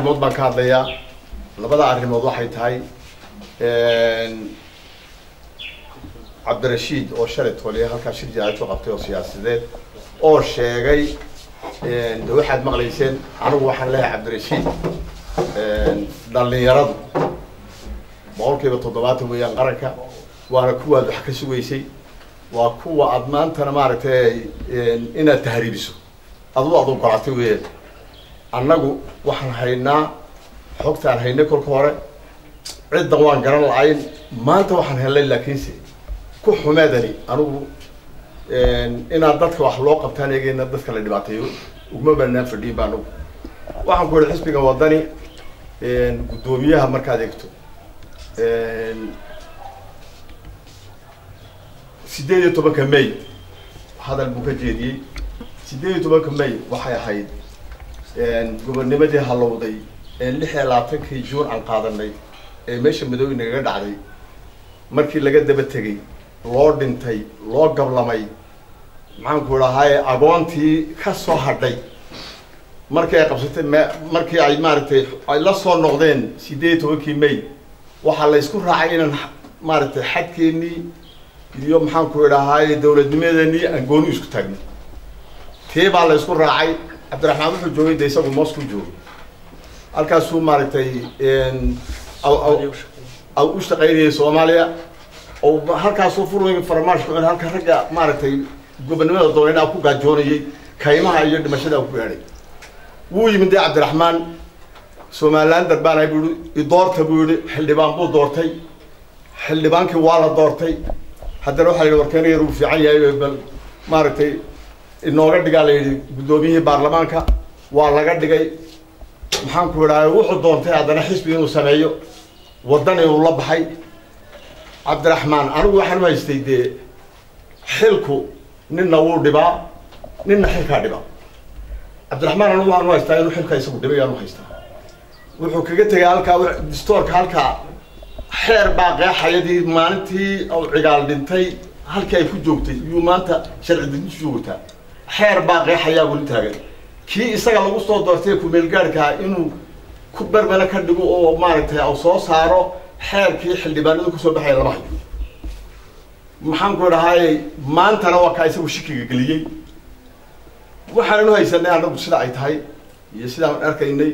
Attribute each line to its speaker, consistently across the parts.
Speaker 1: arrimood baan ka hadlayaa labada arrimood waxay tahay cabdirashiid oo shalay toliya halkaa shir jaaito qabtay oo siyaasideed oo sheegay de waxaad maqlayseen anigu waxaan leeyahay cabdirashiid dhalinyaradu boqol kiiba toddobaatan weeyaan qaranka waana kuwaad wax ka sugaysay waa kuwa aad maantana maaragtay inaad tahriibiso aduu aad ogolatay weeyaan annagu waxaan haynaa xogtaan haynay kolka hore ciddan waan garan la-ayn maanta waxaan helnay laakiinse ku xumeedani anigu inaad dadka wax loo qabtaan eegeyna dadka la dhibaateeyo uguma banaan fadhiin ba anagu waxaan ku yihi xisbiga wadani guddoomiyaha markaad eegto sideed iyo tobanka may hadal buu ka jeediyey sideed iyo tobanka may waxay ahayd gobonnimadii halowday ee lix iyo labaatankii juun aan qaadanay ee meesha madoobe nagaga dhacday markii laga daba tegay loo dhintay loo gablamay maxaanku idhahaaye agoontii ka soo hadhay markii ay qabsatay me markii ay maaragtay ay la soo noqdeen sideed iyo tobankii may waxaa la isku raacay inaan maaragtay xadkeennii iyo maxaanku idhahaaye dawladnimadeenii aan gooni isku taagno tii baa la isku raacay cabdiraxmaan wuxuu joogay de isagu moos ku joogay halkaasuu maaragtay u shaqaynayay soomaaliya oo halkaasuu furway farmaash ku halka ragga maaragtay gobonnimada doonayna ku gaajoonayay kaymaha iyo dhimashada ku gaadhay wuu yimid dee cabdiraxmaan somalilan darbaana buu yihi idoorta buu yihi xildhibaan buu doortay xildhibaankii waa la doortay haddana waxaa la yidhi warkeena yar uu fiican yahay bal maaragtay inooga dhigaa la yidhi guddoomiyihii baarlamaanka waa laga dhigay maxaanku idhahay wuxuu doontay haddana xisbi inuu sameeyo waddan inuu la baxay cabdiraxmaan anigu waxaan u haystay dee xilku ninna wuu dhibaa ninna xilkaa dhibaa cabdiraxmaan anigu waxaan u haystaa inuu xilka isagu dhibay aan u haystaa wuxuu kaga tegay halkaa distoorka halkaa xeer baa qeexayadii maalintii u cigaal dhintay halkii ay ku joogtay iyuu maanta sharci dejintu joogtaa xeer baa qeexayaa weli taagan kii isaga lagu soo doortay kumeelgaadhkaa inuu ku bermana ka dhigo oo maaragtay u soo saaro xeerkii xildhibaanadu kusoo baxaya lama hayo maxaanku idhahaaye maantana waa kaa isagu shikiga geliyey waxaanan u haysanay anagu sida ay tahay iyo sidaan arkaynay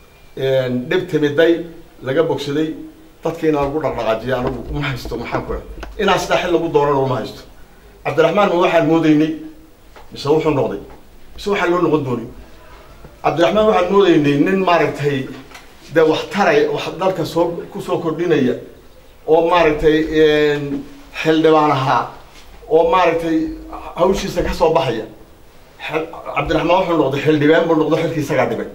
Speaker 1: dhib timiday laga bogsaday dadkiina lagu dhaqdhaqaajiya anagu uma haysto maxaanku idhaha inaa sidaa xil lagu doorano uma haysto cabdiraxmaan ma waxaan moodaynay mise wuxuu noqday mise waxaan loo noqon doonay cabdiraxmaan waxaan moodaynay nin maaragtay dee wax taray wax dalka soo kusoo kordhinaya oo maaragtay xildhibaan ahaa oo maaragtay hawshiisa ka soo baxaya cabdiraxmaan wuxuu noqday xildhibaan buu noqdo xilkii isagaa dhibay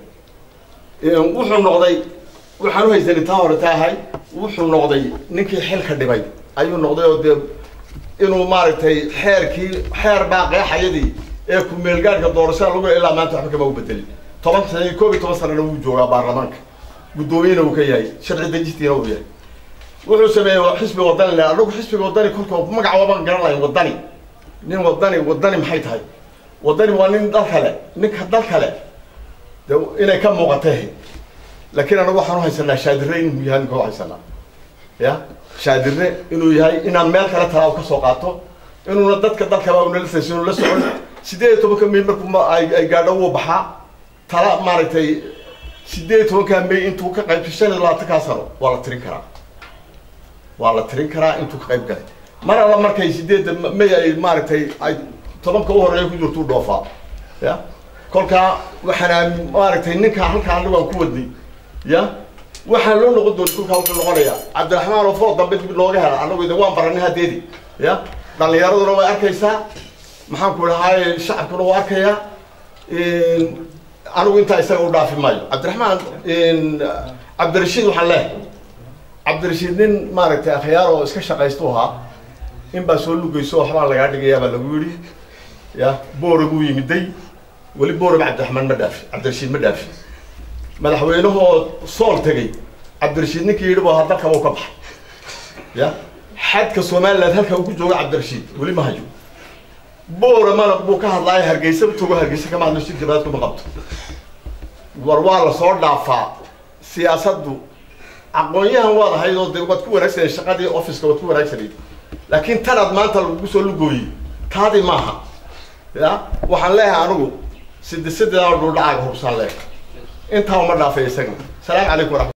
Speaker 1: wuxuu noqday waxaan u haysanay taa hore taahay wuxuu noqday ninkii xilka dhibay ayuu noqday oo dee inuu maaragtay xeerkii xeer baa qeexayadii ee ku-meelgaadhka doorashada lagu ilaa maanta waxba kama u bedelin toban sana koob iyo toban sanana wuu joogaa baarlamaanka guddoomiyena uu ka yahay sharci dejistiina uu yahay wuxuu sameeyey xisbi wadani le anagu xisbiga wadani kolka magaca waabaan garan lahayn wadani nin wadani wadani maxay tahay wadani waa nin dal kale ninka dal kale de inay ka muuqatay laakiin anagu waxaan uhaysanaa shaadire inuu yahay ninka uhaysanaa ya shaadire inuu yahay inaan meel kale talaa u kasoo qaato inuuna dadka dalkaba unala sayso inu la socon sideed iyo tobanka may markuu ay gaadho wuu baxaa tala maaragtay sideed iyo tobankaa may intuu ka qayb shan iyo labaatankaa sano waa la tirin karaa waa la tirin karaa intuu ka qayb galay mar alla markay sideedda may ay maaragtay ay tobanka u horeeya ku jirtuu dhoofaa ya kolkaa waxaana maaragtay ninkaa halkaa anigu aan ku wadnay ya waxaan loo noqon doonay kolkaa wuxuu noqonayaa cabdiraxmaan oo food dambe dib looga hela anagu idin waan baranay hadeedi ya dhalinyaraduna way arkaysaa maxaanku idhahaaye shacabkuna waa arkayaa anigu intaa isaga u dhaafi maayo cabdiraxmaan cabdirashiid waxaan leehay cabdirashiid nin maaragtay akhyaar oo iska shaqaystu ahaa in baa soo lugayso waxbaa lagaa dhigayaa baa lagu yidhi ya boora buu yimiday weli booraba cabdiraxmaan ma dhaafi cabdirashiid ma dhaafi madaxweynahoo sool tegay cabdirashiid ninkii yidhi baa dalkaba u ka baxay ya xadka somaliland halka uu ku joogo cabdirashiid weli ma hayo booramana buu ka hadlaayo hargeysa togo hargeysa kama hadlo shir jabaad kuma qabto war waa lasoo dhaafaa siyaasaddu aqoon-yahan waad ahayd oo dee waad ku wanaagsanay shaqadii officeka waad ku wanaagsanayd laakiin tanaad maanta lagu soo lugooyey taadii maaha ya waxaan leeyahay anigu sidi sideedaa dhuldhacaaga hubsaan leeyahay intaa uma dhaafay isagana salaamu calaykum waraxmat